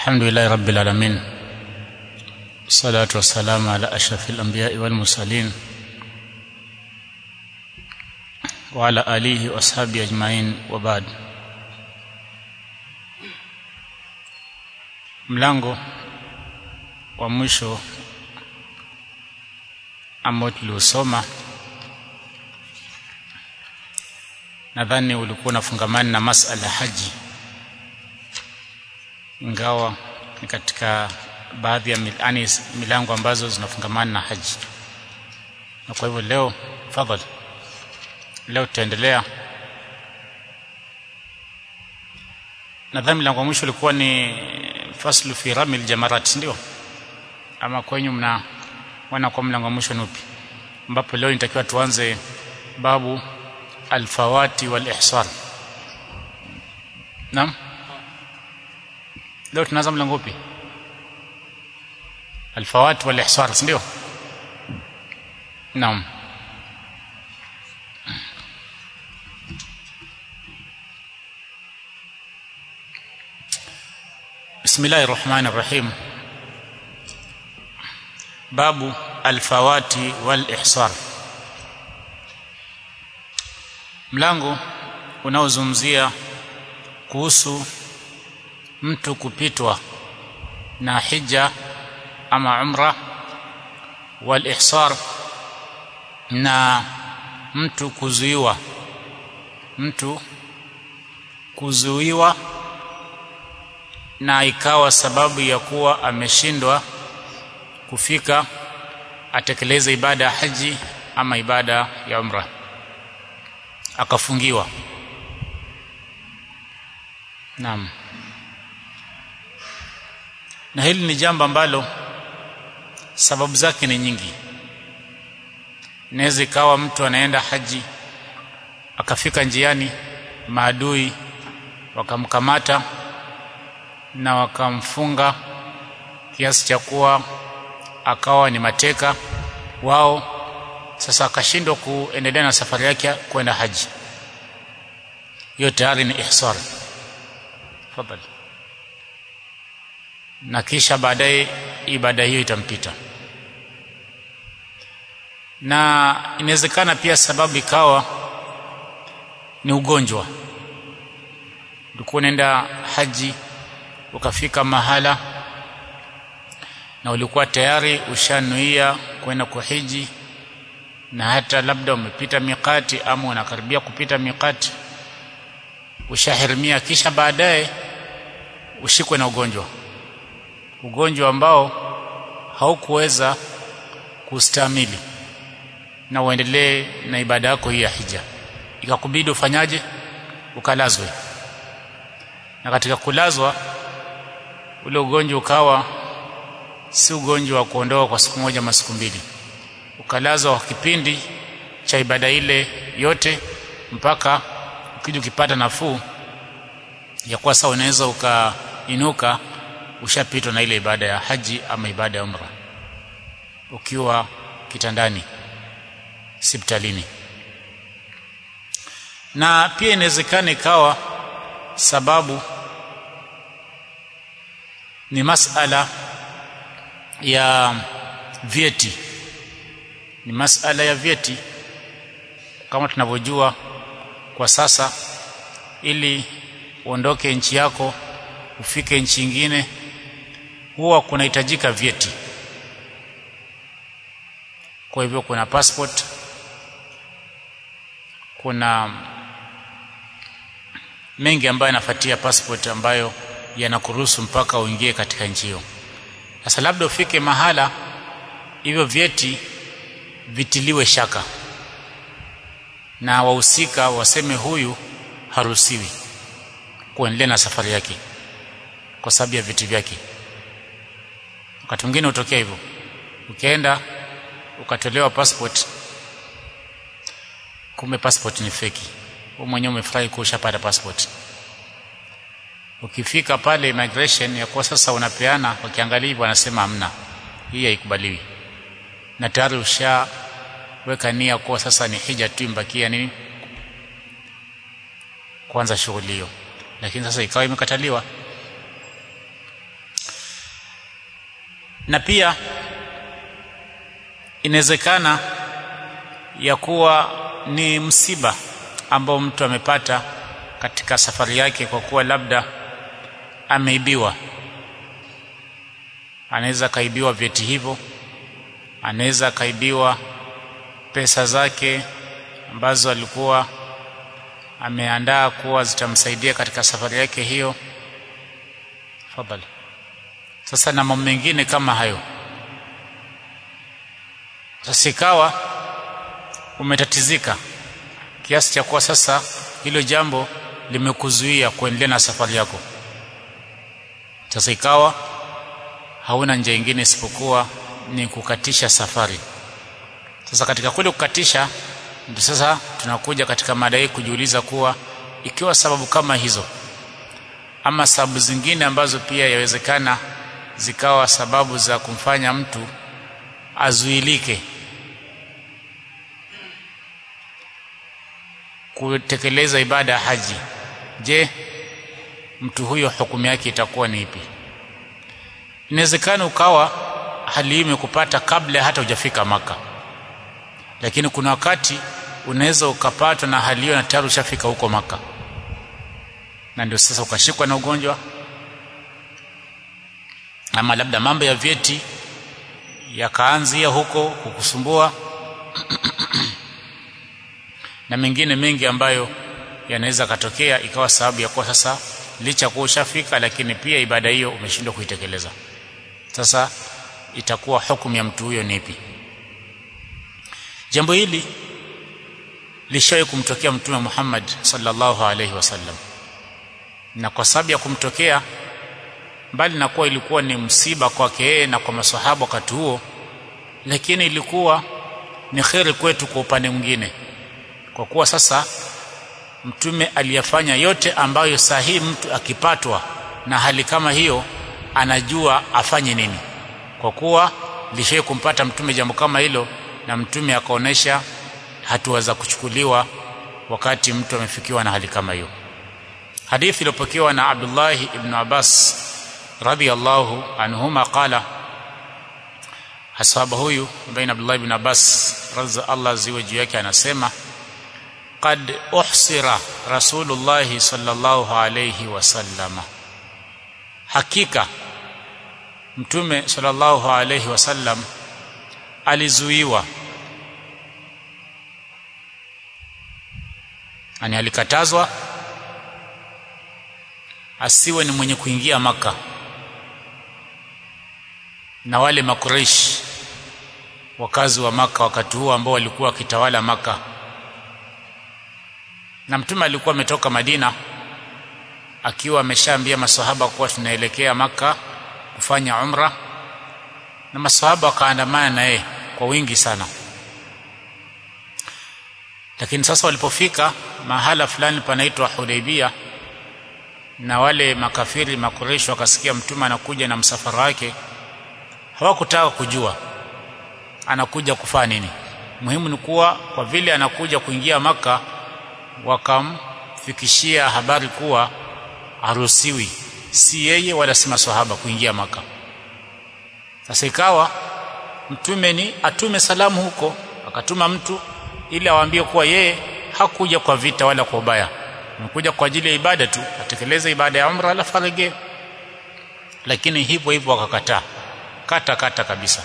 الحمد لله رب العالمين الصلاة والسلام على أشرف الأنبياء والمرسلين وعلى آله وأصحابه أجمعين وبعد mlango wa mwisho ambao tuliusoma nadhani ulikuwa unafungamana na masala ya haji ingawa ni katika baadhi ya yani milango ambazo zinafungamana na haji na kwa hivyo leo fadhali leo tutaendelea nadhani mlango wa mwisho ulikuwa ni faslu fi ramil jamarat ndio ama kwenyu mna wana kwa mlango wa mwisho ni upi ambapo leo nitakiwa tuanze babu alfawati wal ihsar naam leo tunaanza mlango upi alfawat wal ihsar ndio naam بسم الله الرحمن الرحيم باب الفوات والإحصار mlango unaozungumzia kuhusu mtu kupitwa na hija ama umra wal ihsar na mtu kuzuiwa mtu kuzuiwa na ikawa sababu ya kuwa ameshindwa kufika atekeleze ibada ya haji ama ibada ya umra akafungiwa naam na hili ni jambo ambalo sababu zake ni nyingi inaweza ikawa mtu anaenda haji akafika njiani maadui wakamkamata na wakamfunga kiasi cha kuwa akawa ni mateka wao sasa akashindwa kuendelea na safari yake kwenda haji hiyo tayari ni ihsar tafadhali na kisha baadaye ibada hiyo itampita na inawezekana pia sababu ikawa ni ugonjwa ulikuwa unaenda haji ukafika mahala na ulikuwa tayari ushanuia kwenda kuhiji na hata labda umepita mikati ama unakaribia kupita mikati ushahirimia kisha baadaye ushikwe na ugonjwa ugonjwa ambao haukuweza kustamili na uendelee na ibada yako hii ya hija ikakubidi ufanyaje ukalazwe na katika kulazwa ule ugonjwa ukawa si ugonjwa wa kuondoa kwa siku moja masiku mbili ukalazwa kwa kipindi cha ibada ile yote mpaka ukija ukipata nafuu ya kuwa sawa unaweza ukainuka ushapitwa na ile ibada ya haji ama ibada ya umra ukiwa kitandani hospitalini na pia inawezekana ikawa sababu ni masala ya vyeti ni masala ya vyeti kama tunavyojua kwa sasa ili uondoke nchi yako ufike nchi nyingine huwa kunahitajika vyeti kwa hivyo kuna passport kuna mengi ambayo yanafuatia passport ambayo yanakuruhusu mpaka uingie katika nchi hiyo sasa labda ufike mahala hivyo vyeti vitiliwe shaka na wahusika waseme huyu haruhusiwi kuendelea na safari yake kwa sababu ya viti vyake wakati mwingine hutokea hivyo ukienda ukatolewa passport kumbe passport ni feki wewe mwenyewe umefurahi kuwa ushapata passport ukifika pale immigration ya kuwa sasa unapeana wakiangalia hivyo wanasema hamna hii haikubaliwi na tayari ushaweka nia kuwa sasa ni hija tu imbakia nini kuanza shughuli hiyo lakini sasa ikawa imekataliwa na pia inawezekana ya kuwa ni msiba ambao mtu amepata katika safari yake kwa kuwa labda ameibiwa anaweza kaibiwa vyeti hivyo anaweza kaibiwa pesa zake ambazo alikuwa ameandaa kuwa zitamsaidia katika safari yake hiyo fadhali sasa na mambo mengine kama hayo sasa ikawa umetatizika kiasi cha kuwa sasa hilo jambo limekuzuia kuendelea na safari yako sasa ikawa hauna njia nyingine isipokuwa ni kukatisha safari sasa katika kule kukatisha ndio sasa tunakuja katika mada hii kujiuliza kuwa ikiwa sababu kama hizo ama sababu zingine ambazo pia yawezekana zikawa sababu za kumfanya mtu azuilike kutekeleza ibada ya haji je mtu huyo hukumu yake itakuwa ni ipi inawezekana ukawa hali hii imekupata kabla hata hujafika maka lakini kuna wakati unaweza ukapatwa na hali hiyo na tayari ushafika huko maka na ndio sasa ukashikwa na ugonjwa ama labda mambo ya vyeti yakaanzia huko kukusumbua na mengine mengi ambayo yanaweza katokea ikawa sababu ya kuwa sasa licha kuwa ushafika lakini pia ibada hiyo umeshindwa kuitekeleza sasa itakuwa hukumu ya mtu huyo ni ipi jambo hili lishawahi kumtokea mtume Muhammad sallallahu alaihi wasallam na kwa sababu ya kumtokea mbali na kuwa ilikuwa ni msiba kwake yeye na kwa maswahaba wakati huo lakini ilikuwa ni kheri kwetu kwa upande mwingine kwa kuwa sasa mtume aliyafanya yote ambayo sahihi mtu akipatwa na hali kama hiyo anajua afanye nini kwa kuwa lishai kumpata mtume jambo kama hilo na mtume akaonesha hatua za kuchukuliwa wakati mtu amefikiwa na hali kama hiyo hadithi iliyopokewa na Abdullah ibn Abbas radhiyallahu anhuma qala asaba huyu ambaye Abdullah ibn Abbas radhi Allah ziwe juu yake anasema qad uhsira rasulullah sallallahu alayhi wasallama hakika mtume sallallahu alayhi wasallam alizuiwa ani alikatazwa asiwe ni mwenye kuingia maka na wale makureish wakazi wa maka wakati huo ambao walikuwa wakitawala maka na mtume alikuwa ametoka Madina akiwa ameshaambia maswahaba kuwa tunaelekea maka kufanya umra na maswahaba wakaandamana na yeye kwa wingi sana lakini sasa walipofika mahala fulani panaitwa Hudaibia na wale makafiri makureshi wakasikia mtume anakuja na msafara wake hawakutaka kujua anakuja kufanya nini muhimu ni kuwa kwa vile anakuja kuingia maka wakamfikishia habari kuwa haruhusiwi si yeye wala si maswahaba kuingia maka sasa ikawa mtume ni atume salamu huko akatuma mtu ili awaambie kuwa yeye hakuja kwa vita wala kwa ubaya amekuja kwa ajili ya ibada tu atekeleze ibada ya umra alafu arejee lakini hivyo hivyo wakakataa kata kata kabisa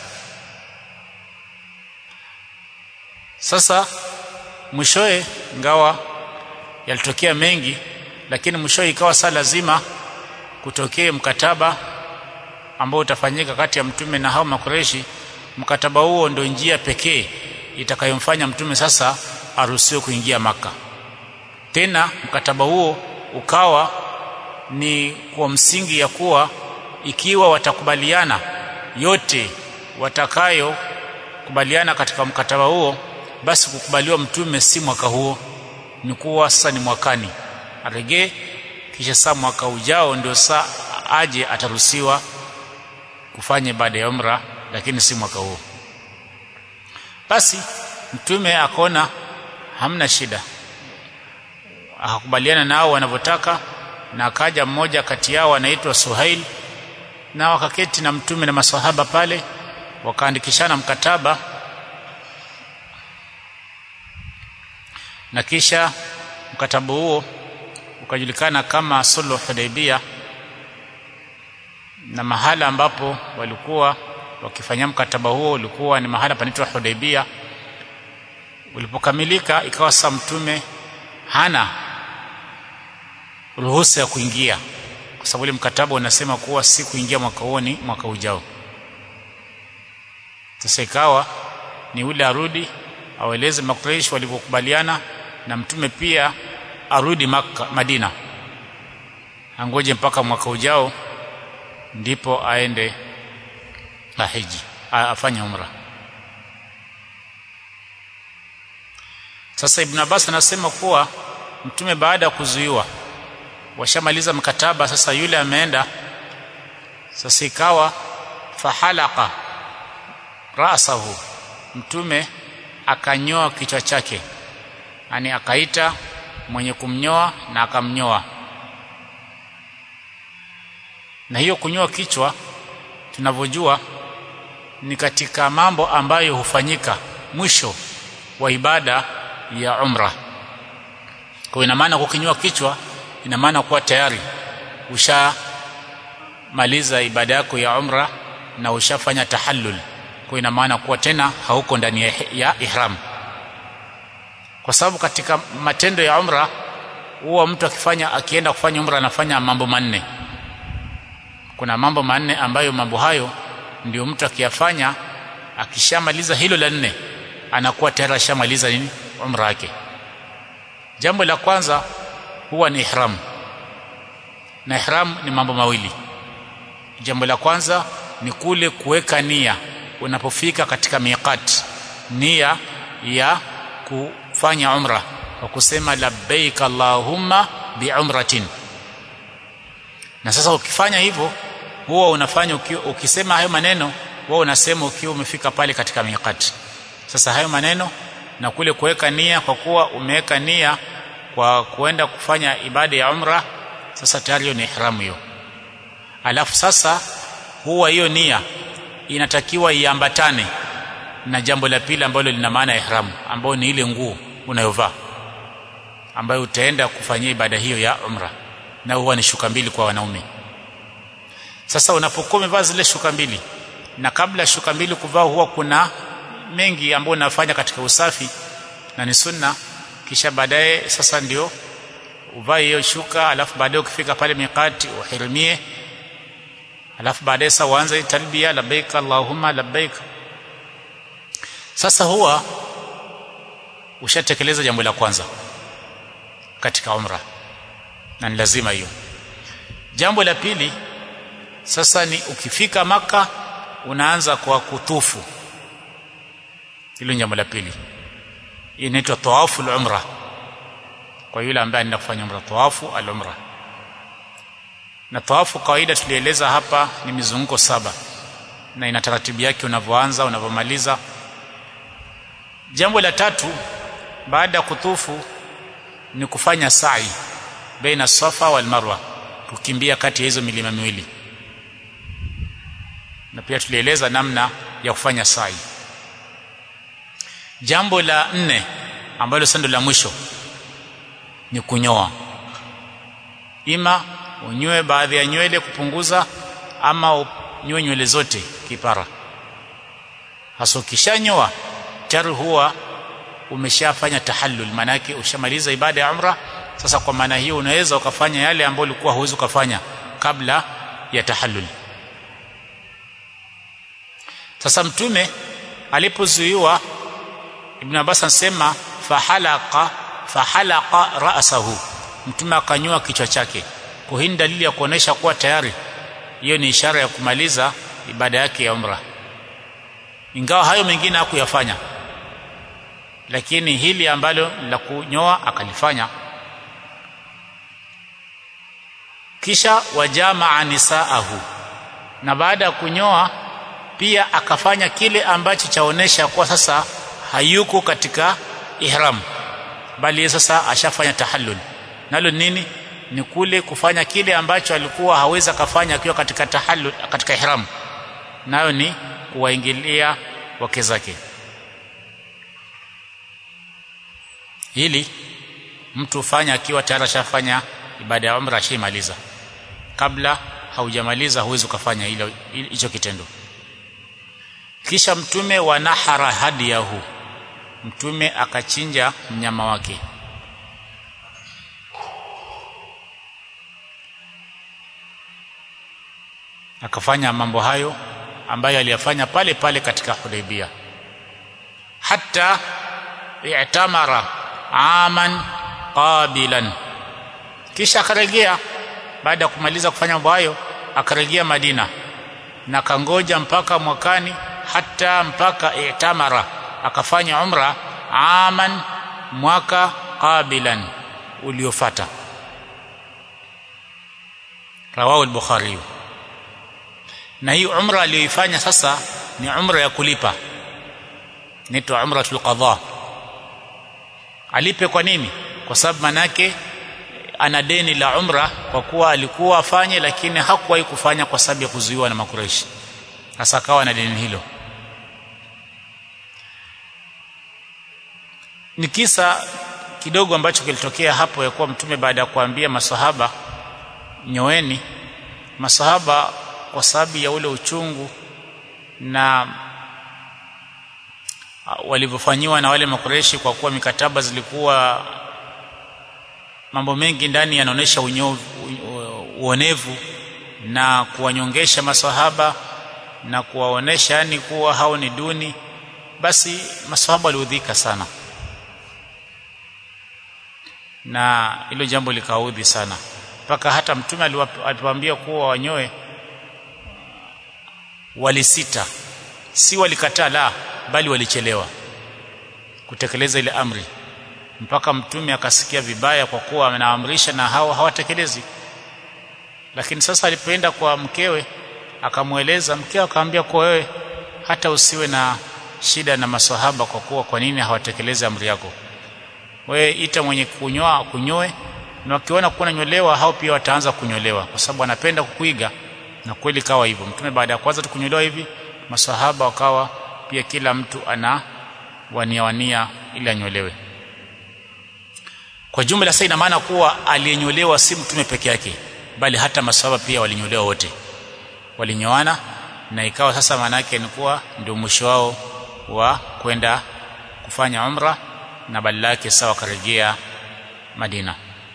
sasa mwishoe ngawa yalitokea mengi lakini mwishoe ikawa saa lazima kutokee mkataba ambao utafanyika kati ya mtume na hao makureshi mkataba huo ndio njia pekee itakayomfanya mtume sasa aruhusiwe kuingia maka tena mkataba huo ukawa ni kwa msingi ya kuwa ikiwa watakubaliana yote watakayo kubaliana katika mkataba huo basi kukubaliwa mtume si mwaka huo ni kuwa sasa ni mwakani aregee kisha saa mwaka ujao ndio saa aje ataruhusiwa kufanya ibada ya umra lakini si mwaka huo basi mtume akaona hamna shida akakubaliana nao wanavyotaka na akaja mmoja kati yao anaitwa Suhail na wakaketi na mtume na maswahaba pale wakaandikishana mkataba na kisha mkataba huo ukajulikana kama sulhu hudaibia na mahala ambapo walikuwa wakifanya mkataba huo ulikuwa ni mahala panaitwa Hudaibia ulipokamilika ikawa sasa mtume hana ruhusa ya kuingia kwa sababu ile mkataba unasema kuwa si kuingia mwaka huo ni mwaka ujao sasa ikawa ni ule arudi aweleze makuraish walivyokubaliana na mtume pia arudi maka, Madina angoje mpaka mwaka ujao ndipo aende ahiji afanye umra sasa ibn Abbas anasema kuwa mtume baada ya kuzuiwa washamaliza mkataba sasa yule ameenda sasa ikawa fahalaka rasahu mtume akanyoa kichwa chake yani akaita mwenye kumnyoa na akamnyoa na hiyo kunyoa kichwa tunavyojua ni katika mambo ambayo hufanyika mwisho wa ibada ya umra kwa ina maana kukinyoa kichwa ina maana kuwa tayari ushamaliza ibada yako ya umra na ushafanya tahallul kwa ina maana kuwa tena hauko ndani ya ihram kwa sababu katika matendo ya umra huwa mtu akifanya akienda kufanya umra anafanya mambo manne kuna mambo manne ambayo mambo hayo ndio mtu akiyafanya akishamaliza hilo la nne anakuwa tayari ashamaliza nini umra yake jambo la kwanza huwa ni ihram na ihram ni mambo mawili jambo la kwanza ni kule kuweka nia unapofika katika miqat nia ya kufanya umra kwa kusema labbaik allahumma biumratin na sasa ukifanya hivyo huwa unafanya ukiwa, ukisema hayo maneno huwa unasema ukiwa umefika pale katika miqat sasa hayo maneno na kule kuweka nia kwa kuwa umeweka nia kwa kuenda kufanya ibada ya umra sasa tayari hiyo ni ihramu hiyo alafu sasa huwa hiyo nia inatakiwa iambatane na jambo la pili ambalo lina maana ya ihramu ambayo ni ile nguo unayovaa ambayo utaenda kufanyia ibada hiyo ya umra na huwa ni shuka mbili kwa wanaume sasa unapokuwa umevaa zile shuka mbili na kabla shuka mbili kuvaa huwa kuna mengi ambayo unafanya katika usafi na ni sunna kisha baadaye sasa ndio uvae hiyo shuka alafu baadaye ukifika pale miqati uhirimie alafu baadaye sasa uanze talbia labbaik allahumma labbaik sasa huwa ushatekeleza jambo la kwanza katika umra na ni lazima hiyo jambo la pili sasa ni ukifika maka unaanza kwa kutufu hilo jambo la pili inaitwa tawafu al-umra kwa yule ambaye anaenda kufanya umra tawafu al-umra na tawafu kawaida tulieleza hapa ni mizunguko saba na ina taratibu yake unavyoanza unavyomaliza jambo la tatu baada ya kutufu ni kufanya sa'i baina safa wal marwa kukimbia kati ya hizo milima miwili na pia tulieleza namna ya kufanya sa'i jambo la nne ambalo sasa la mwisho ni kunyoa ima unyoe baadhi ya nywele kupunguza ama unyoe nywele zote kipara hasa ukishanyoa tayari huwa umeshafanya tahallul maana yake ushamaliza ibada ya umra sasa kwa maana hiyo unaweza ukafanya yale ambayo ulikuwa huwezi ukafanya kabla ya tahallul sasa mtume alipozuiwa ibn Abbas anasema fahalaqa fahalaqa ra'sahu mtume akanyoa kichwa chake kwa hii dalili ya kuonesha kuwa tayari hiyo ni ishara ya kumaliza ibada yake ya umra ingawa hayo mengine hakuyafanya lakini hili ambalo la kunyoa akalifanya kisha wajamaa nisaahu na baada ya kunyoa pia akafanya kile ambacho chaonesha kwa sasa hayuko katika ihram bali sasa ashafanya tahallul nalo nini ni kule kufanya kile ambacho alikuwa hawezi akafanya akiwa katika tahallul katika ihram nayo ni kuwaingilia wake zake hili mtu fanya akiwa tayari ashafanya ibada ya umra ashaimaliza kabla haujamaliza huwezi ukafanya hilo hicho kitendo kisha mtume wa nahara hadiyahu mtume akachinja mnyama wake akafanya mambo hayo ambayo aliyafanya pale pale katika Hudaybia hatta i'tamara aman qabilan kisha akarejea baada ya kumaliza kufanya mambo hayo akarejea Madina na kangoja mpaka mwakani hata mpaka i'tamara akafanya umra aman mwaka qabilan uliofata rawahu al-bukhari na hii umra aliyoifanya sasa ni umra ya kulipa inaitwa umratul qadha alipe kwa nini kwa sababu manake ana deni la umra kwa kuwa alikuwa afanye lakini hakuwahi kufanya kwa sababu ya kuzuiwa na makureishi sasa akawa na deni hilo ni kisa kidogo ambacho kilitokea hapo ya kuwa mtume baada ya kuambia masahaba nyoeni masahaba kwa sababu ya ule uchungu na walivyofanyiwa na wale makureshi kwa kuwa mikataba zilikuwa mambo mengi ndani yanaonyesha uonevu na kuwanyongesha masahaba na kuwaonesha yani kuwa hao ni duni basi masahaba waliudhika sana na hilo jambo likaudhi sana mpaka hata mtume aliwaambia kuwa wanyoe walisita si walikataa la bali walichelewa kutekeleza ile amri mpaka mtume akasikia vibaya kwa kuwa anaamrisha na hao hawatekelezi lakini sasa alipoenda kwa mkewe akamweleza mkewe akamwambia kwa wewe hata usiwe na shida na maswahaba kwa kuwa kwa nini hawatekelezi amri yako wewe ita mwenye kunyoa kunyoe na wakiona kuwa nyolewa hao pia wataanza kunyolewa kwa sababu anapenda kukuiga na kweli kawa hivyo mtume baada ya kwanza tukunyolewa hivi maswahaba wakawa pia kila mtu ana wania wania ili anyolewe kwa jumla sasa ina maana kuwa aliyenyolewa si mtume peke yake bali hata maswahaba pia walinyolewa wote walinyoana na ikawa sasa maana yake ni kuwa ndio mwisho wao wa kwenda kufanya umra na badala yake sawa karejea Madina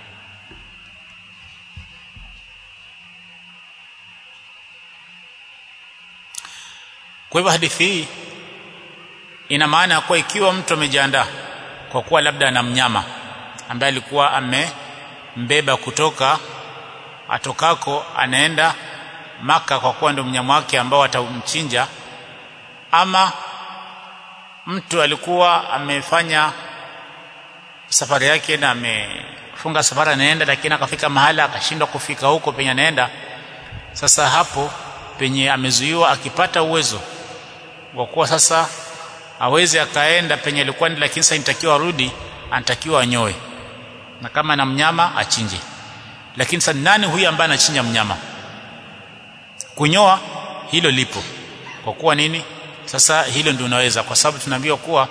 Kwa hivyo hadithi hii ina maana kuwa ikiwa mtu amejiandaa kwa kuwa labda ana mnyama ambaye alikuwa amembeba kutoka atokako anaenda maka kwa kuwa ndio mnyama wake ambao atamchinja ama mtu alikuwa amefanya safari yake na amefunga safari anaenda lakini akafika mahala akashindwa kufika huko penye anaenda sasa hapo penye amezuiwa akipata uwezo kwa kuwa sasa aweze akaenda penye alikuwa ni lakini sasa inatakiwa arudi anatakiwa anyoe na kama na mnyama achinje lakini sasa nani huyu ambaye anachinja mnyama kunyoa hilo lipo kwa kuwa nini sasa hilo ndio unaweza kwa sababu tunaambiwa kuwa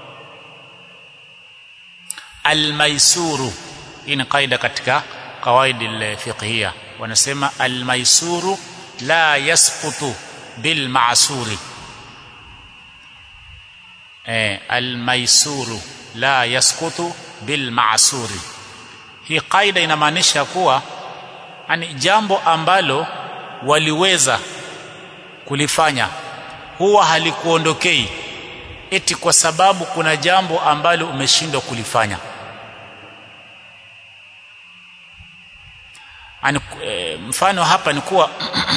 almaisuru hii ni kaida katika kawaidi alfiqhiyya wanasema almaisuru la yasqutu bil ma'suri eh almaisuru la yasqutu bil ma'suri hii kaida inamaanisha kuwa ani jambo ambalo waliweza kulifanya huwa halikuondokei eti kwa sababu kuna jambo ambalo umeshindwa kulifanya Ani, e, mfano hapa ni kuwa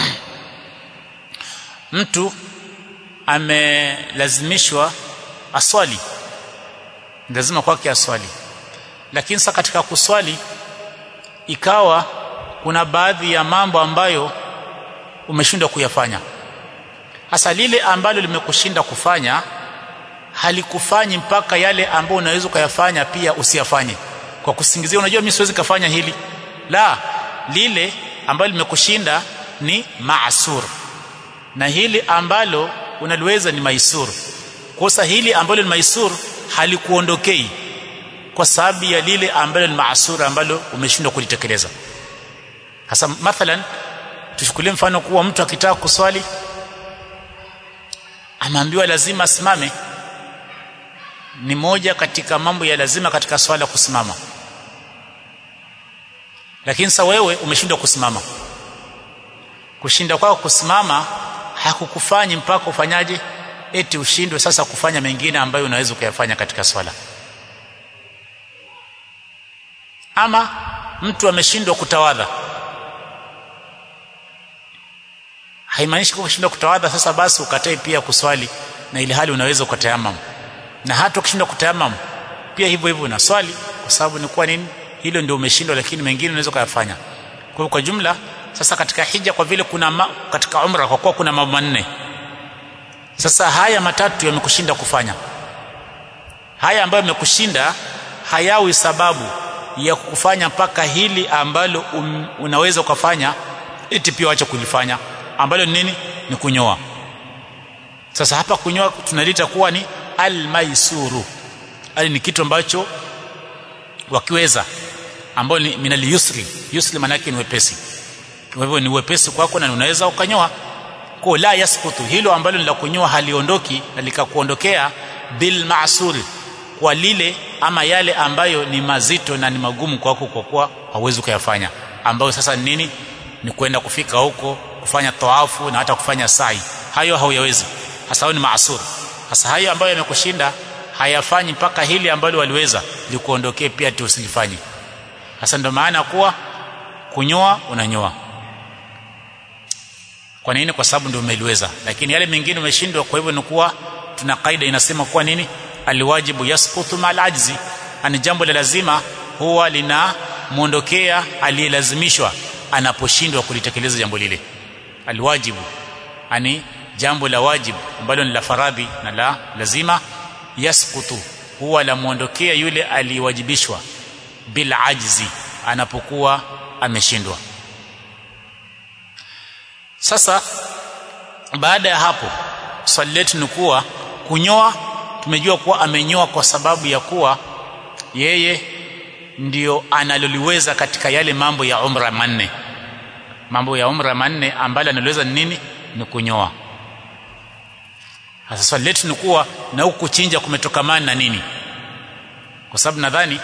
mtu amelazimishwa aswali lazima kwake aswali lakini sasa katika kuswali ikawa kuna baadhi ya mambo ambayo umeshindwa kuyafanya hasa lile ambalo limekushinda kufanya halikufanyi mpaka yale ambayo unaweza kuyafanya pia usiyafanye kwa kusingizia unajua mimi siwezi kufanya hili la lile ambalo limekushinda ni maasur na hili ambalo unaliweza ni maisur kosa hili ambalo ni maisur halikuondokei kwa sababu ya lile ambalo ni maasur ambalo umeshindwa kulitekeleza hasa mathalan tuchukulie mfano kuwa mtu akitaka kuswali ameambiwa lazima asimame ni moja katika mambo ya lazima katika swala kusimama lakini sasa wewe umeshindwa kusimama kushinda kwako kusimama hakukufanyi mpaka ufanyaje eti ushindwe sasa kufanya mengine ambayo unaweza kuyafanya katika swala ama mtu ameshindwa kutawadha haimaanishi kwa kushindwa kutawadha sasa basi ukatae pia kuswali na ili hali unaweza ukatayamam na hata ukishindwa kutayamam pia hivyo hivyo na swali kwa sababu ni kwa nini hilo ndio umeshindwa lakini mengine unaweza kuyafanya kwa hiyo kwa jumla sasa katika hija kwa vile kuna ma, katika umra kwa kuwa kuna mambo manne sasa haya matatu yamekushinda kufanya haya ambayo yamekushinda hayawi sababu ya kukufanya mpaka hili ambalo um, unaweza ukafanya eti pia wacha kulifanya ambalo ni nini ni kunyoa sasa hapa kunyoa tunalita kuwa ni almaisuru ali ni kitu ambacho wakiweza ambao ni minal yusri yusri maana yake ni wepesi kwa hivyo ni wepesi kwako na unaweza ukanyoa kwa la yasqutu hilo ambalo ni la kunyoa haliondoki na likakuondokea bil ma'suri kwa lile ama yale ambayo ni mazito na ni magumu kwako kwa kuwa hauwezi kuyafanya ambayo sasa ni nini ni kwenda kufika huko kufanya tawafu na hata kufanya sai hayo hauyawezi hasa ni maasur hasa hayo ambayo yamekushinda hayafanyi mpaka hili ambalo waliweza likuondokee pia tu usilifanye hasa ndio maana kuwa kunyoa unanyoa kwa nini kwa sababu ndio umeliweza lakini yale mengine umeshindwa kwa hivyo ni kuwa tuna kaida inasema kuwa nini alwajibu yasqutu mal ajzi ani jambo la lazima huwa lina muondokea aliyelazimishwa anaposhindwa kulitekeleza jambo lile alwajibu ani jambo la wajibu ambalo ni la faradhi na la lazima yasqutu huwa la muondokea yule aliyewajibishwa bil ajzi anapokuwa ameshindwa sasa baada ya hapo swali letu ni kuwa kunyoa tumejua kuwa amenyoa kwa sababu ya kuwa yeye ndio analoliweza katika yale mambo ya umra manne mambo ya umra manne ambalo analiweza ni nini ni kunyoa sasa swali letu ni kuwa na huku kuchinja kumetokamana na nini kwa sababu nadhani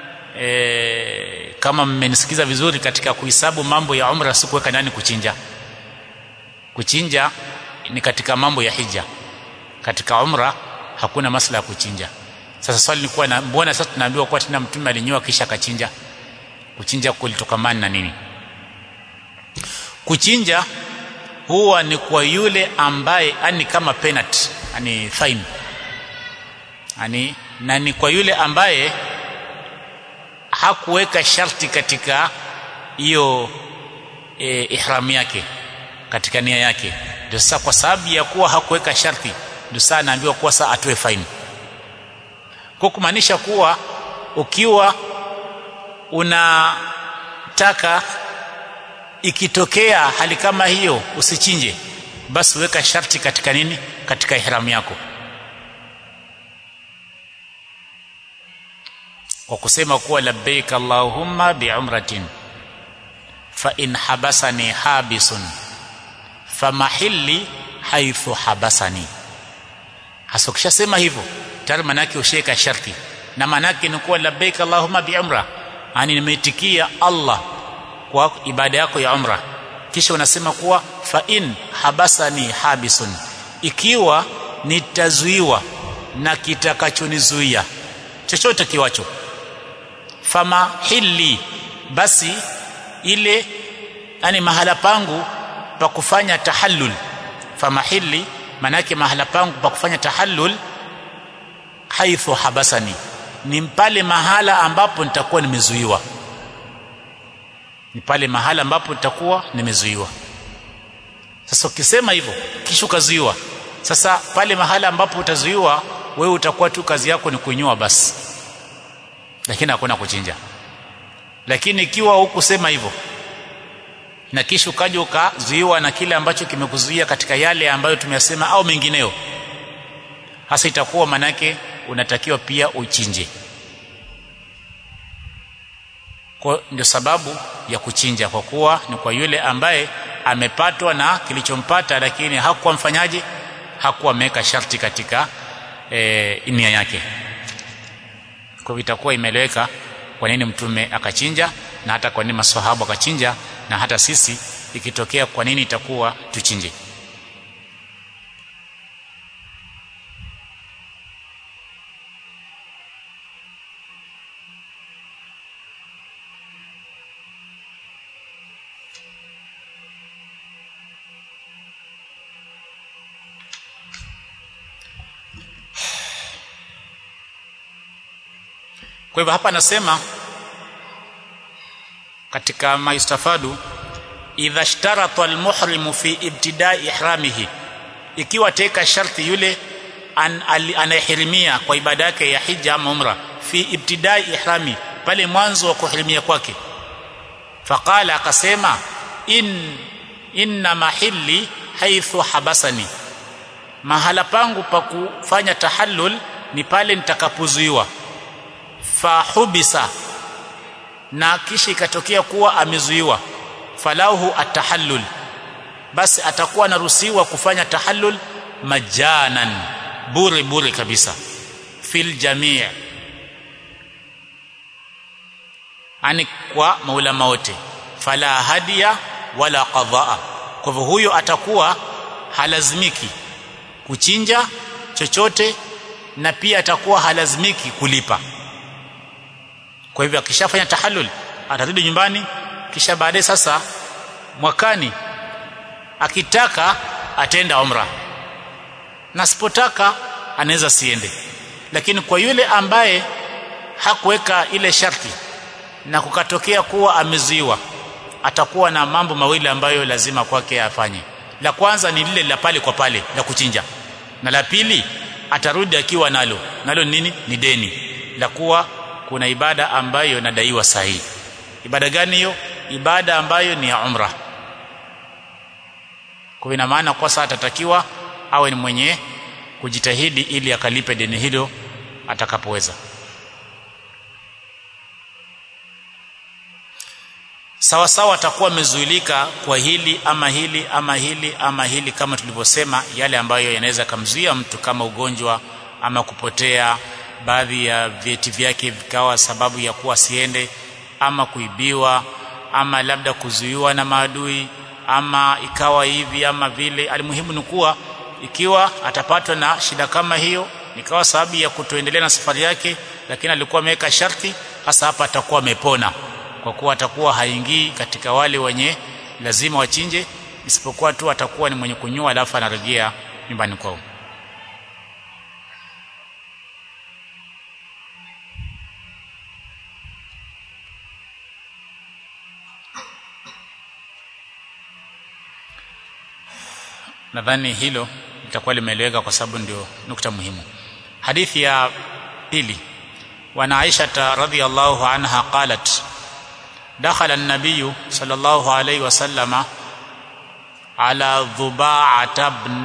e, kama mmenisikiza vizuri katika kuhesabu mambo ya umra sikuweka ndani kuchinja kuchinja ni katika mambo ya hija katika umra hakuna masala ya kuchinja sasa swali ni kuwa na mbona sasa tunaambiwa kuwa tena mtume alinyoa kisha akachinja kuchinja kulitokamana na nini kuchinja huwa ni kwa yule ambaye ani kama penalty ani fine ani na ni kwa yule ambaye hakuweka sharti katika hiyo e, ihram yake katika nia yake ndio sasa kwa sababu ya kuwa hakuweka sharti ndio sasa anaambiwa kuwa sasa atoe faini kwa kumaanisha kuwa ukiwa unataka ikitokea hali kama hiyo usichinje basi weka sharti katika nini katika ihram yako kwa kusema kuwa labbaik allahumma biumratin fa in habasani habisun famahilli haithu habasani hasa ukishasema hivyo tayari manake usheka sharti na manake ni kuwa labbaik allahumma biumra yani nimeitikia allah kwa ibada yako ya umra kisha unasema kuwa fa in habasani habisun ikiwa nitazuiwa na kitakachonizuia chochote kiwacho fama hili basi ile yani mahala pangu pa kufanya tahallul famahili manake mahala pangu pa kufanya tahallul haithu habasani ni pale mahala ambapo nitakuwa nimezuiwa ni pale mahala ambapo nitakuwa nimezuiwa sasa ukisema hivyo kisha ukazuiwa sasa pale mahala ambapo utazuiwa wewe utakuwa tu kazi yako ni kunyoa basi lakini hakuna kuchinja lakini ikiwa hukusema hivyo na kisha ukaja ukazuiwa na kile ambacho kimekuzuia katika yale ambayo tumeyasema au mengineo hasa itakuwa manake unatakiwa pia uchinje kwa ndio sababu ya kuchinja kwa kuwa ni kwa yule ambaye amepatwa na kilichompata lakini hakuwa mfanyaji hakuwa ameweka sharti katika e, nia yake kwa hivyo itakuwa imeeleweka kwa nini mtume akachinja na hata kwa nini maswahaba akachinja na hata sisi ikitokea kwa nini itakuwa tuchinje kwa hivyo hapa anasema katika maistafadu idha ishtarata almuhrimu fi ibtidai ihramihi ikiwa teka sharti yule an, anayehirimia kwa ibada yake ya hija ama umra fi ibtidai ihrami pale mwanzo wa kuhirimia kwake faqala akasema in inna mahilli haithu habasani mahala pangu pa kufanya tahallul ni pale nitakapozuiwa fahubisa na kisha ikatokea kuwa amezuiwa falahu atahallul basi atakuwa anaruhusiwa kufanya tahallul majanan bure bure kabisa fil jamii ani kwa maulama wote fala hadia wala qadaa kwa hivyo huyo atakuwa halazimiki kuchinja chochote na pia atakuwa halazimiki kulipa kwa hivyo akishafanya tahallul atarudi nyumbani kisha baadaye sasa mwakani akitaka atenda umra na sipotaka anaweza siende lakini kwa yule ambaye hakuweka ile sharti na kukatokea kuwa amezuiwa atakuwa na mambo mawili ambayo lazima kwake afanye la kwanza ni lile la pale kwa pale la kuchinja na la pili atarudi akiwa nalo nalo nini ni deni la kuwa kuna ibada ambayo inadaiwa sahihi ibada gani hiyo ibada ambayo ni ya umra kwa ina maana kwa sasa atatakiwa awe ni mwenye kujitahidi ili akalipe deni hilo atakapoweza sawa sawa atakuwa amezuilika kwa hili ama hili ama hili ama hili kama tulivyosema yale ambayo yanaweza kumzuia mtu kama ugonjwa ama kupotea baadhi ya vyeti vyake vikawa sababu ya kuwa siende ama kuibiwa ama labda kuzuiwa na maadui ama ikawa hivi ama vile alimuhimu ni kuwa ikiwa atapatwa na shida kama hiyo ikawa sababu ya kutoendelea na safari yake lakini alikuwa ameweka sharti hasa hapa atakuwa amepona kwa kuwa atakuwa haingii katika wale wenye lazima wachinje isipokuwa tu atakuwa ni mwenye kunyua alafu anarejea nyumbani kwao nadhani hilo litakuwa limeeleweka kwa sababu ndio nukta muhimu hadithi ya pili وعن عائشة رضي الله عنها قالت دخل النبي صلى الله عليه وسلم على ضباعة بن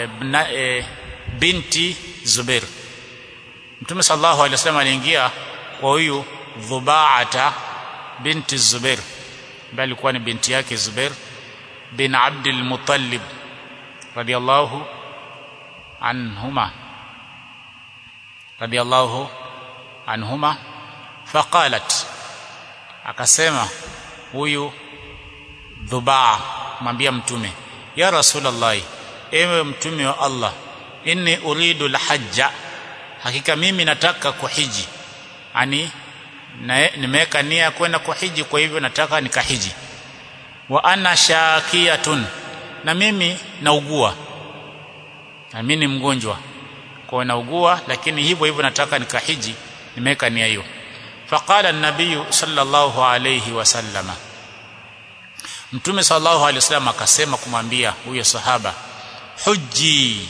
بنت زبير Mtume sallallahu alaihi wasallam aliingia kwa huyu Dhubaata binti Zubair ambaye alikuwa ni binti yake Zubair bin Abdul Muttalib radiyallahu anhuma radiyallahu anhuma faqalat akasema huyu dhubaa mwambia mtume ya rasulullah ewe mtume wa Allah inni uridu alhajja hakika mimi nataka kuhiji ani nimeweka nia kwenda kuhiji kwa hivyo nataka nikahiji wa ana shakiyatun na mimi naugua na mimi ni mgonjwa kwa naugua lakini hivyo hivyo nataka nikahiji nimeweka nia hiyo faqala an-nabiy sallallahu alayhi wasallama mtume sallallahu alayhi wasallam akasema kumwambia huyo sahaba huji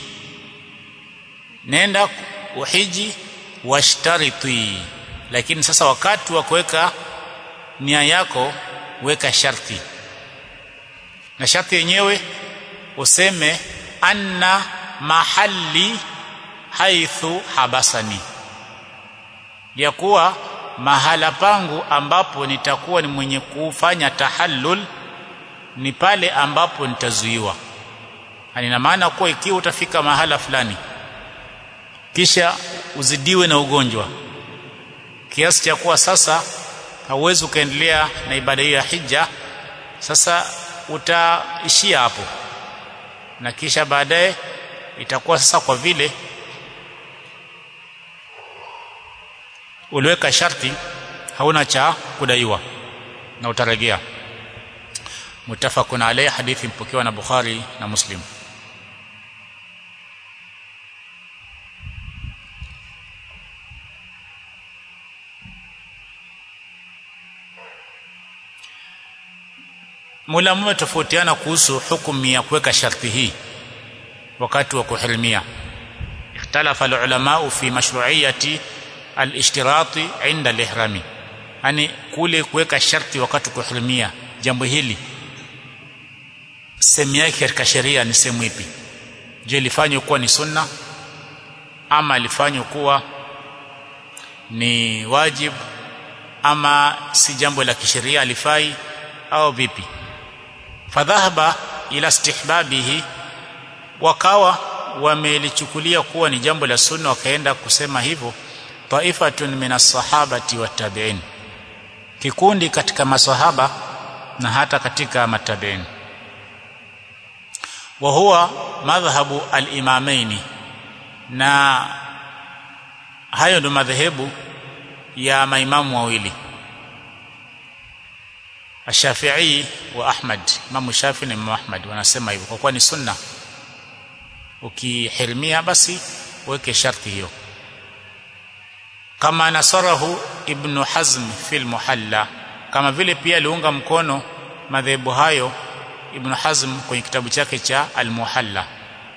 nenda uhiji washtariti lakini sasa wakati wa kuweka nia yako weka sharti na sharti yenyewe useme anna mahalli haithu habasani ya kuwa mahala pangu ambapo nitakuwa ni mwenye kufanya tahallul ni pale ambapo nitazuiwa ina maana kuwa ikiwa utafika mahala fulani kisha uzidiwe na ugonjwa kiasi cha kuwa sasa hauwezi ukaendelea na ibada hiyo ya hija sasa utaishia hapo na kisha baadaye itakuwa sasa kwa vile uliweka sharti hauna cha kudaiwa na utarejea mutafakun alayhi hadithi mpokewa na Bukhari na Muslim Mulamu tofautiana kuhusu hukumu ya kuweka sharti hii wakati wa kuhirimia ikhtalafa ulama fi mashru'iyati al-ishtirati 'inda al-ihrami yani kule kuweka sharti wakati wa kuhirimia jambo hili sehemu yake katika sheria ni sehemu ipi je lifanywe kuwa ni sunna ama lifanywe kuwa ni wajib ama si jambo la kisheria alifai au vipi fadhahaba ila istihbabihi wakawa wamelichukulia kuwa ni jambo la sunna wakaenda kusema hivyo taifatun minas sahabati wattabi'in kikundi katika masahaba na hata katika matabi'in wa huwa madhhabu al-imamaini na hayo ndo madhehebu ya maimamu wawili Ash-Shafi'i wa Ahmad Imam Shafi'i na Imam Ahmad wanasema hivyo kwa kuwa ni sunna ukihirimia basi weke sharti hiyo kama nasarahu Ibn Hazm fil Muhalla kama vile pia aliunga mkono madhehebu hayo Ibn Hazm kwenye kitabu chake cha Al-Muhalla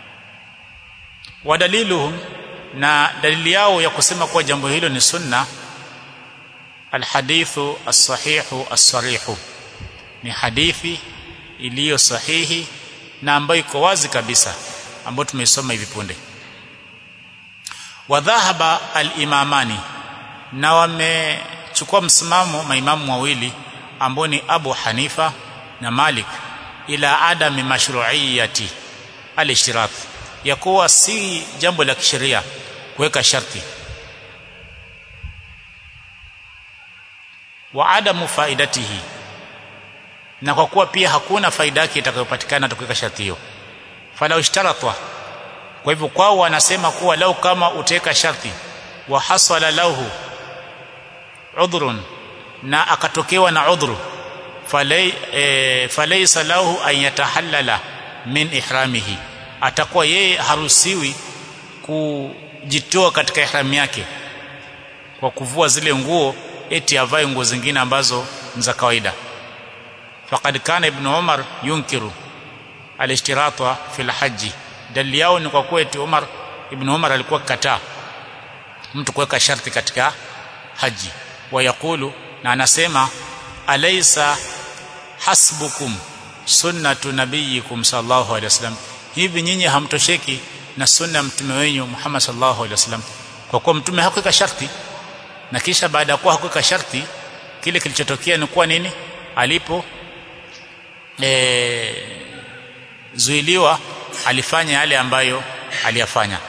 wadaliluhum na dalili yao ya kusema kuwa jambo hilo ni sunna alhadithu as-sahihu as-sarihu ni hadithi iliyo sahihi na ambayo iko wazi kabisa ambayo tumeisoma hivi punde wadhahaba al-imamani na wamechukua msimamo maimamu wawili ambao ni Abu Hanifa na Malik ila adami mashru'iyati al-ishtirat ya kuwa si jambo la kisheria kuweka sharti wa adamu faidatihi na kwa kuwa pia hakuna faida yake itakayopatikana tukiweka sharti hiyo fala ishtaratwa kwa hivyo kwao wanasema kuwa lau kama utaweka sharti wa hasala lahu udhrun na akatokewa na udhru falay e, falaysa lahu an yatahallala min ihramihi atakuwa yeye haruhusiwi kujitoa katika ihramu yake kwa kuvua zile nguo eti avae nguo zingine ambazo ni za kawaida faqad kana ibn umar yunkiru alishtirata fil haji dalili yao ni kwa kuwa eti umar ibn umar alikuwa kataa mtu kuweka sharti katika haji wayakulu na anasema alaysa hasbukum sunnatu nabiyikum sallallahu alaihi wasallam hivi nyinyi hamtosheki na sunna mtume wenyu Muhammad sallallahu alaihi wasallam kwa kuwa mtume hakuweka sharti na kisha baada ya kuwa hakuweka sharti kile kilichotokea ni kuwa nini alipo e, zuiliwa alifanya yale ambayo aliyafanya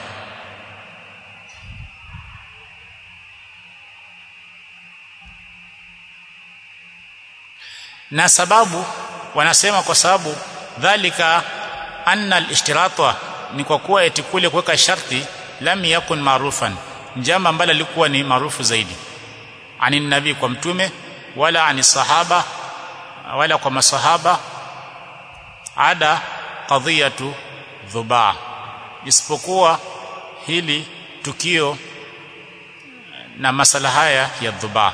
na sababu wanasema kwa sababu dhalika anna al-ishtirata ni kwa kuwa eti kule kuweka sharti lam yakun marufan jambo ambalo lilikuwa ni maarufu zaidi ani nabii kwa mtume wala ani sahaba wala kwa masahaba ada qadhiyatu dhubaa isipokuwa hili tukio na masala haya ya dhubaa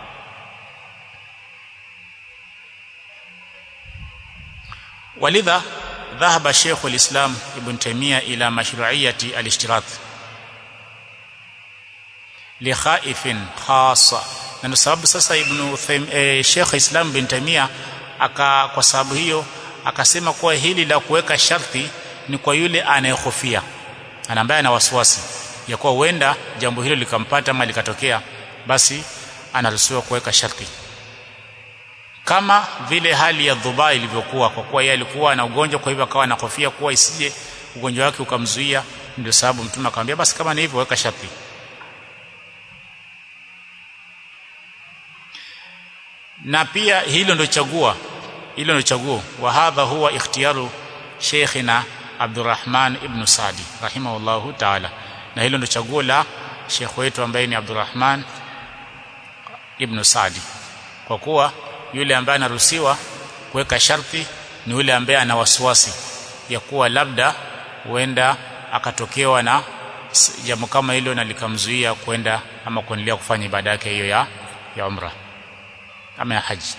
ولذا ذهب شيخ الإسلام ابن تيمية إلى مشروعية الاشتراط لخائف خاصة na ndio sababu sasa ibn e, Sheikh Islam bin Taimia aka kwa sababu hiyo akasema kuwa hili la kuweka sharti ni kwa yule anayehofia ana ambaye ana wasiwasi ya kuwa huenda jambo hilo likampata ama likatokea basi anaruhusiwa kuweka sharti kama vile hali ya dhuba ilivyokuwa kwa kuwa yeye alikuwa na ugonjwa kwa hivyo akawa anahofia kuwa isije ugonjwa wake ukamzuia ndio sababu mtume akamwambia basi kama ni hivyo weka sharti na pia hilo ndio chagua hilo ndio chaguo wa hadha huwa ikhtiyaru sheikhina Abdurrahman ibn Sadi rahimahullahu ta'ala na hilo ndio chaguo la sheikh wetu ambaye ni Abdurrahman ibn Sadi kwa kuwa yule ambaye anaruhusiwa kuweka sharti ni yule ambaye ana wasiwasi ya kuwa labda huenda akatokewa na jambo kama hilo na likamzuia kwenda ama kuendelea kufanya ibada yake hiyo ya ya umra ama ya haji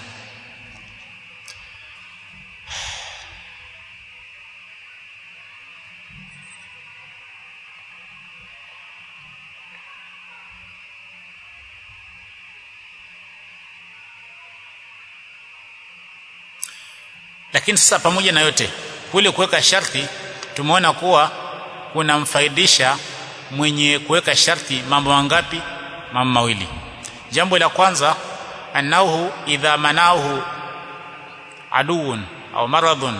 lakini sasa pamoja na yote kule kuweka sharti tumeona kuwa kunamfaidisha mwenye kuweka sharti mambo mangapi mambo mawili jambo la kwanza annahu idha manahu aduun au maradhun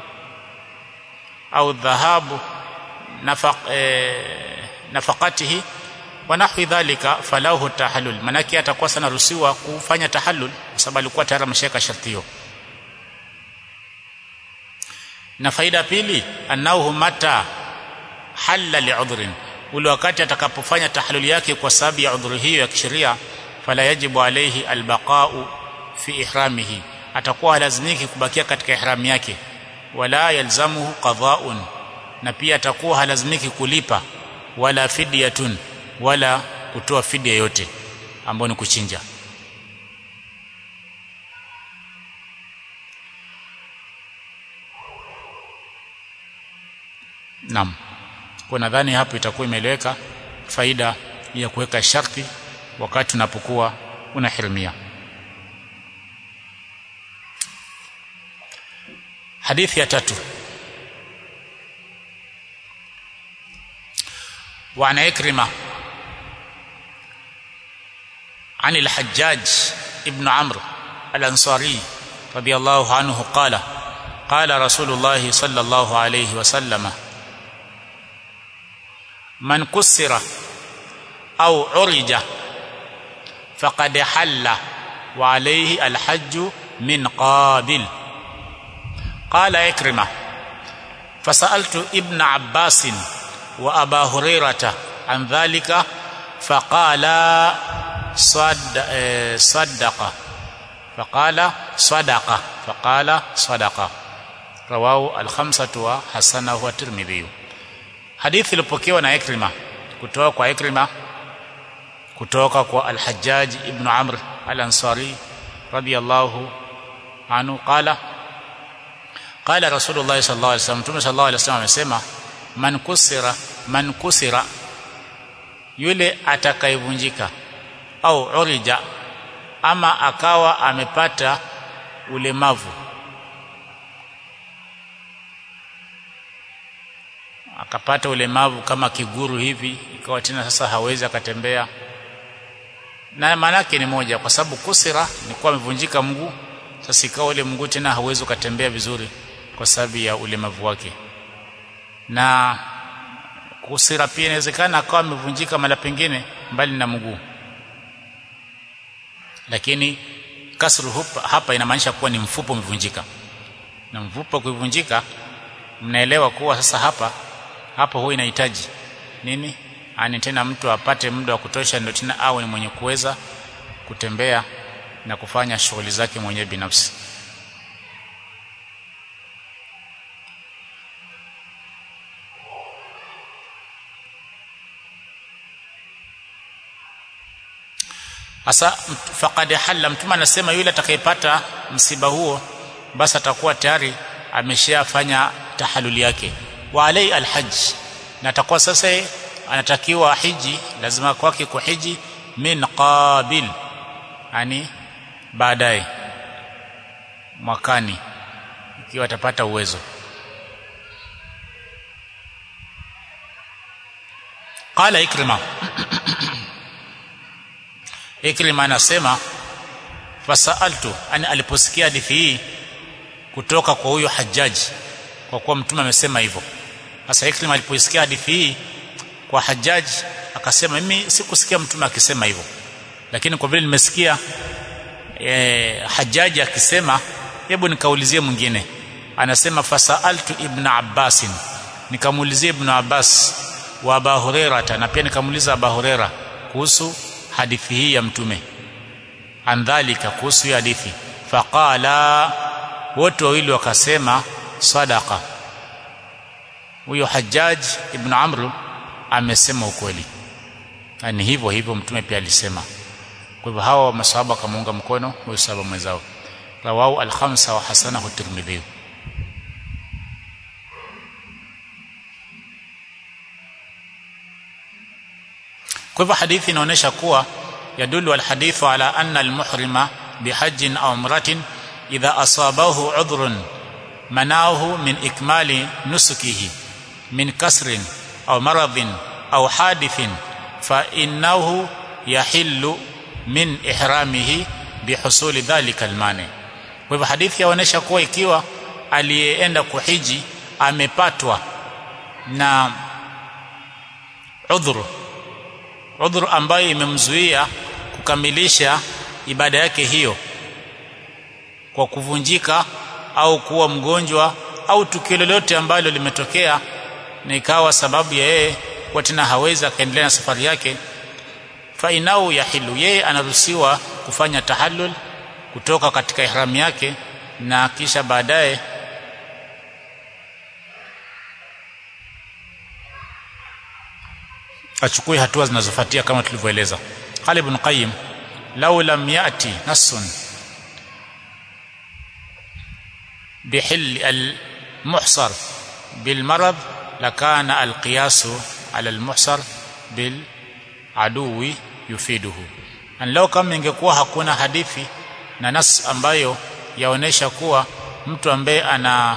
au dhahabu nafaq eh, nafaqatihi wa nahwi dhalika falahu tahallul manaki atakuwa sana ruhusiwa kufanya tahallul kwa sababu alikuwa tayari ameshaweka sharti hiyo na faida pili annahu mata halla li'udhrin ule wakati atakapofanya tahaluli yake kwa sababu ya udhuru hiyo ya kisheria fala yajibu alayhi albaqa'u fi ihramihi atakuwa halazimiki kubakia katika ihram yake wala yalzamuhu qada'un na pia atakuwa halazimiki kulipa wala fidyatun wala kutoa fidia yote ambayo ni kuchinja Naam. Kwa nadhani hapo itakuwa imeeleweka faida ya kuweka sharti wakati unapokuwa unahirimia. Hadithi ya tatu. وعن إكرمة عن الحجاج ابن عمرو الأنصاري رضي الله عنه قال قال رسول الله صلى الله عليه وسلم من كسر أو عرج فقد حل وعليه الحج من قابل قال إكرمة فسألت ابن عباس وأبا هريرة عن ذلك فقال صد صدق فقال صدق فقال صدق رواه الخمسة وحسنه الترمذي hadithi ilipokewa na Ikrima kutoka kwa Ikrima kutoka kwa Al-Hajjaj ibn Amr Al-Ansari radiyallahu anhu qala qala Rasulullah sallallahu alaihi wasallam Mtume sallallahu alaihi wasallam amesema man kusira man kusira yule atakayevunjika au urija ama akawa amepata ulemavu akapata ulemavu kama kiguru hivi ikawa tena sasa hawezi akatembea na maanake ni moja kwa sababu kusira ni kuwa amevunjika mguu sasa ikawa ule mguu tena hawezi ukatembea vizuri kwa sababu ya ulemavu wake na kusira pia inawezekana akawa amevunjika mara pengine mbali na mguu lakini kasru hupa, hapa inamaanisha kuwa ni mfupo umevunjika na mfupo kuivunjika mnaelewa kuwa sasa hapa hapo huwa inahitaji nini ani tena mtu apate muda wa kutosha ndio tena awe ni mwenye kuweza kutembea na kufanya shughuli zake mwenyewe binafsi Asa faqad halla mtume anasema yule atakayepata msiba huo basi atakuwa tayari ameshafanya tahaluli yake wa alai alhajj na atakuwa sasa anatakiwa hiji lazima kwake kuhiji min qabil yani baadaye mwakani ikiwa atapata uwezo qala ikrima ikrima anasema fasaltu ani aliposikia hadithi hii kutoka kwa huyo hajaji kwa kuwa mtume amesema hivyo sasa ikrima aliposikia hadithi hii kwa hajaji akasema mimi sikusikia mtume akisema hivyo lakini kwa vile nimesikia e, hajaji akisema hebu nikaulizie mwingine anasema fasaltu ibn abbas nikamuulizia ibn abbas wa abu huraira na pia nikamuuliza abu huraira kuhusu hadithi hii ya mtume andhalika kuhusu hii hadithi faqala wote wawili wakasema sadaqa huyo hajjaj ibn amr amesema ukweli ni hivyo hivyo mtume pia alisema kwa hivyo hawa masahaba wakamuunga mkono huyo sahaba mwenzao rawahu al-khamsa wa hasanahu tirmidhi kwa hivyo hadithi inaonyesha kuwa yadullu alhadithu ala anna almuhrima bihajjin aw umratin idha asabahu udhrun manahu min ikmali nusukihi min kasrin aw maradhin aw hadithin fa innahu yahillu min ihramihi bihusuli dhalika almani kwa hivyo hadithi yaonyesha kuwa ikiwa aliyeenda kuhiji amepatwa na udhuru udhuru ambayo imemzuia kukamilisha ibada yake hiyo kwa kuvunjika au kuwa mgonjwa au tukio lolote ambalo limetokea na ikawa sababu ya yeye kuwa tena hawezi akaendelea na safari yake fa inau yahilu yeye anaruhusiwa kufanya tahallul kutoka katika ihramu yake na kisha baadaye achukue hatua zinazofuatia kama tulivyoeleza qala ibn qayyim law lam yati nassun bihill al-muhsar بالمرض لكان القياس على المحصر بالعدو يفيده an lao kama ingekuwa hakuna hadithi na nas ambayo yaonesha kuwa mtu ambaye ana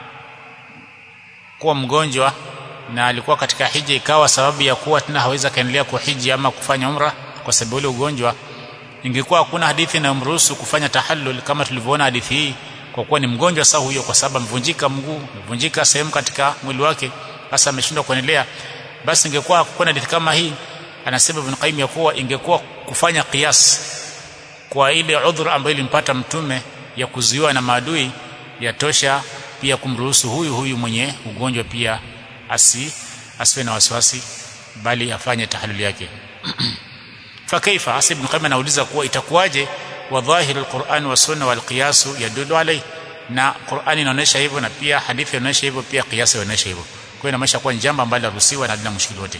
kuwa mgonjwa na alikuwa katika hija ikawa sababu ya kuwa tena hawezi kaendelea kuhiji ama kufanya umra kwa sababu ile ugonjwa ingekuwa hakuna hadithi inayomruhusu kufanya tahallul kama tulivyoona hadithi hii kwa kuwa ni mgonjwa sasa huyo kwa sababu amevunjika mguu amevunjika sehemu katika mwili wake sasa ameshindwa kuendelea basi ingekuwa hakuna hadithi kama hii anasema Ibn Qayyim ya kuwa ingekuwa kufanya qiyas kwa ile udhur ambayo ilimpata mtume ya kuzuiwa na maadui yatosha pia kumruhusu huyu huyu mwenye ugonjwa pia asi asiwe na wasiwasi bali afanye tahaluli yake fa kaifa hasa ibn qayyim anauliza kuwa itakuwaje wa dhahir alquran wa sunna wal qiyas yadullu alai na qurani inaonyesha hivyo na pia hadithi inaonyesha hivyo pia qiyas inaonyesha hivyo kwa hiyo inamaanisha kuwa jambo ambalo laruhusiwa na halina mushkili wote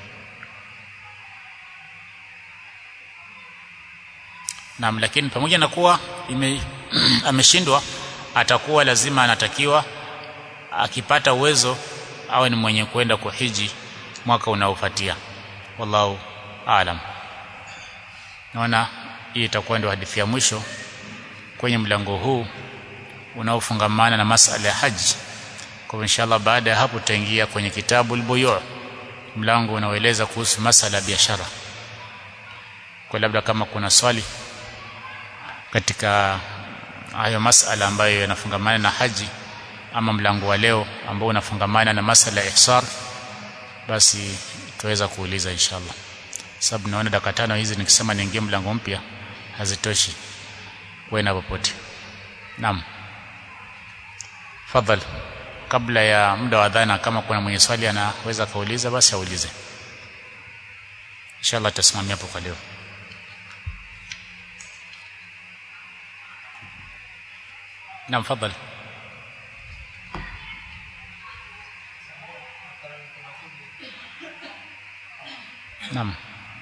Naam lakini pamoja na kuwa ime ameshindwa atakuwa lazima anatakiwa akipata uwezo awe ni mwenye kwenda kuhiji mwaka unaofuatia wallahu aalam naona hii itakuwa ndio hadithi ya mwisho kwenye mlango huu unaofungamana na masala ya haji kwa inshallah baada ya hapo tutaingia kwenye kitabu al-buyu' mlango unaoeleza kuhusu masala ya biashara kwa labda kama kuna swali katika hayo masala ambayo yanafungamana na haji ama mlango wa leo ambao unafungamana na masala ya ihsar basi tuweza kuuliza inshallah sababu naona dakika tano hizi nikisema niingie mlango mpya hazitoshi kwenda popote naam fadhal kabla ya muda wa adhana kama kuna mwenye swali anaweza kauliza basi aulize inshallah tutasimamia hapo kwa leo نعم تفضل نعم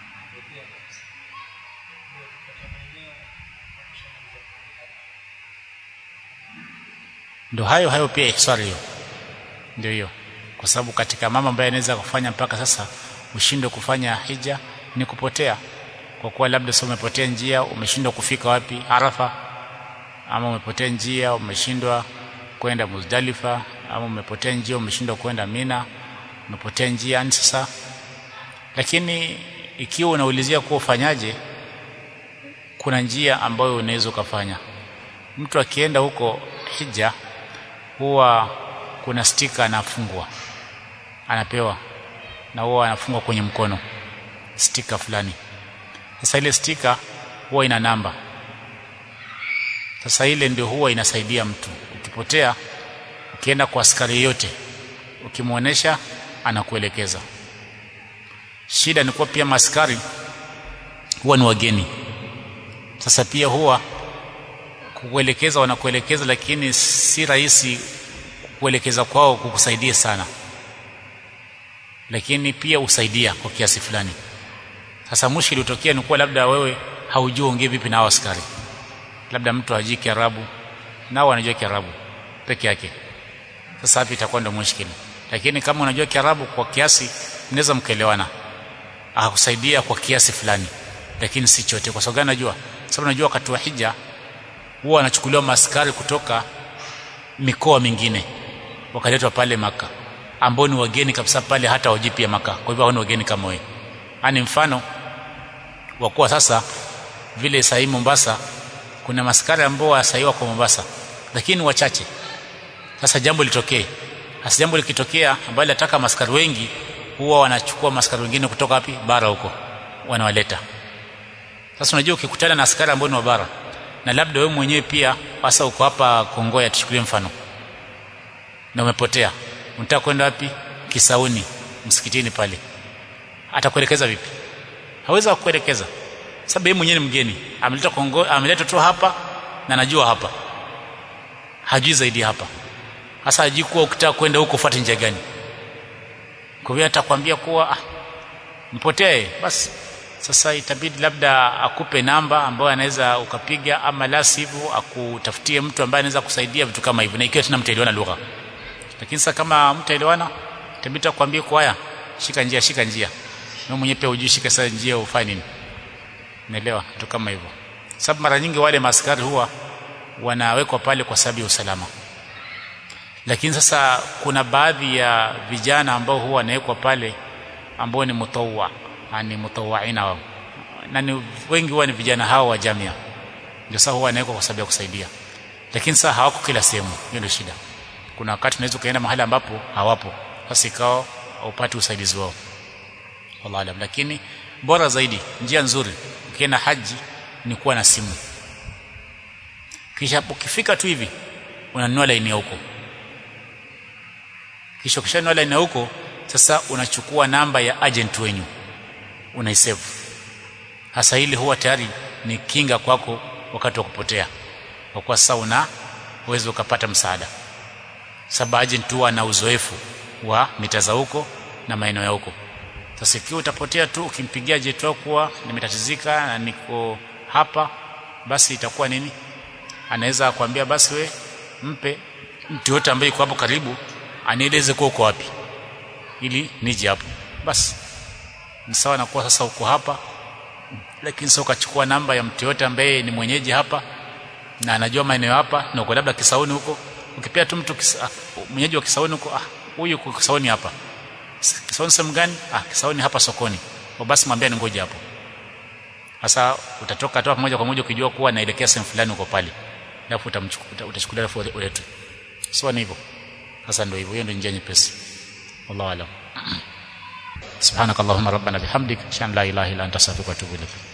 ndo hayo hayo pia ihsari hiyo ndio hiyo kwa sababu katika mama ambaye anaweza kufanya mpaka sasa ushindwe kufanya hija ni kupotea kwa kuwa labda sasa umepotea njia umeshindwa kufika wapi Arafa ama umepotea njia umeshindwa kwenda Muzdalifa ama umepotea njia umeshindwa kwenda Mina umepotea njia yani sasa lakini ikiwa unaulizia kuwa ufanyaje kuna njia ambayo unaweza ukafanya mtu akienda huko hija huwa kuna stika anafungwa anapewa na huwa anafungwa kwenye mkono stika fulani sasa ile stika huwa ina namba sasa ile ndio huwa inasaidia mtu ukipotea ukienda kwa askari yote ukimwonyesha anakuelekeza shida ni kuwa pia maskari huwa ni wageni sasa pia huwa kukuelekeza wanakuelekeza lakini si rahisi kuelekeza kwao kukusaidia sana lakini pia usaidia kwa kiasi fulani sasa mushkili utokea ni kuwa labda wewe haujui ongee vipi na hao askari labda mtu hajui Kiarabu nao wanajua Kiarabu peke yake sasa hapo itakuwa ndio mushkili lakini kama unajua Kiarabu kwa kiasi mnaweza mkaelewana akakusaidia kwa kiasi fulani lakini si chote kwa sababu gani najua sababu najua wakati wa hija huwa wanachukuliwa maaskari kutoka mikoa mingine wakaletwa pale maka ambao ni wageni kabisa pale hata wajui pia maka kwa hivyo hao ni wageni kama wewe ani mfano wa kuwa sasa vile sahii Mombasa kuna maskari ambao wasaiwa kwa Mombasa lakini wachache sasa jambo litokee hasa jambo likitokea ambalo nataka maskari wengi huwa wanachukua maskari wengine kutoka wapi bara huko wanawaleta sasa unajua ukikutana na askari ambao ni wa bara na labda wewe mwenyewe pia hasa uko hapa Kongoya tuchukulie mfano na umepotea unataka kwenda wapi Kisauni msikitini pale atakuelekeza vipi hawezi kukuelekeza sababu yeye mwenyewe ni mgeni ameleta Kongo ameleta tu hapa na najua hapa hajui zaidi hapa hasa hajui kuwa ukitaka kwenda huko fuate njia gani kwa hiyo atakwambia kuwa ah, mpotee basi sasa itabidi labda akupe namba ambayo anaweza ukapiga ama la sivyo akutafutie mtu ambaye anaweza kusaidia vitu kama hivyo na ikiwa tena mtaelewana lugha lakini sasa kama mtaelewana itabidi akwambie kwa haya shika njia shika njia wewe mwenyewe pia hujui shika sasa njia ufanye nini naelewa vitu kama hivyo sababu mara nyingi wale maskari huwa wanawekwa pale kwa sababu ya usalama lakini sasa kuna baadhi ya vijana ambao huwa wanawekwa pale ambao ni mutawwa yani mutawaina wao na ni wengi huwa ni vijana hao wa jamia ndio sasa huwa wanawekwa kwa sababu ya kusaidia lakini sasa hawako kila sehemu hiyo ndio shida kuna wakati unaweza kaenda mahali ambapo hawapo basi ikao upate usaidizi wao wallahu alam lakini bora zaidi njia nzuri ukienda haji ni kuwa na simu kisha ukifika tu hivi unanunua laini ya huko kisha ukishanunua laini ya huko sasa unachukua namba ya agent wenyu unaisave hasa hili huwa tayari ni kinga kwako wakati wa kupotea kwa kuwa sasa una uwezo ukapata msaada sababu agent huwa na uzoefu wa mita za huko na maeneo ya huko sasa ikiwa utapotea tu ukimpigia jet wako kuwa nimetatizika na niko hapa basi itakuwa nini anaweza kuambia basi we mpe mtu yote ambaye yuko hapo karibu anieleze kuwa uko wapi ili nije hapo basi ni sawa na kuwa sasa uko hapa lakini sasa ukachukua namba ya mtu yote ambaye ni mwenyeji hapa na anajua maeneo hapa na uko labda Kisauni huko ukipea tu mtu kisa, mwenyeji wa Kisauni huko ah huyu uko Kisauni hapa Kisauni sehemu gani ah Kisauni hapa sokoni kwa basi mwambie ni ngoja hapo sasa utatoka tu moja kwa moja ukijua kuwa naelekea sehemu fulani uko pale alafu utamchukua utachukulia alafu uletu sio ni hivyo sasa ndio hivyo hiyo ndio njia nyepesi wallahu alam سبحانك اللهم ربنا بحمدك اشهد ان لا اله الا انت استغفرك واتوب اليك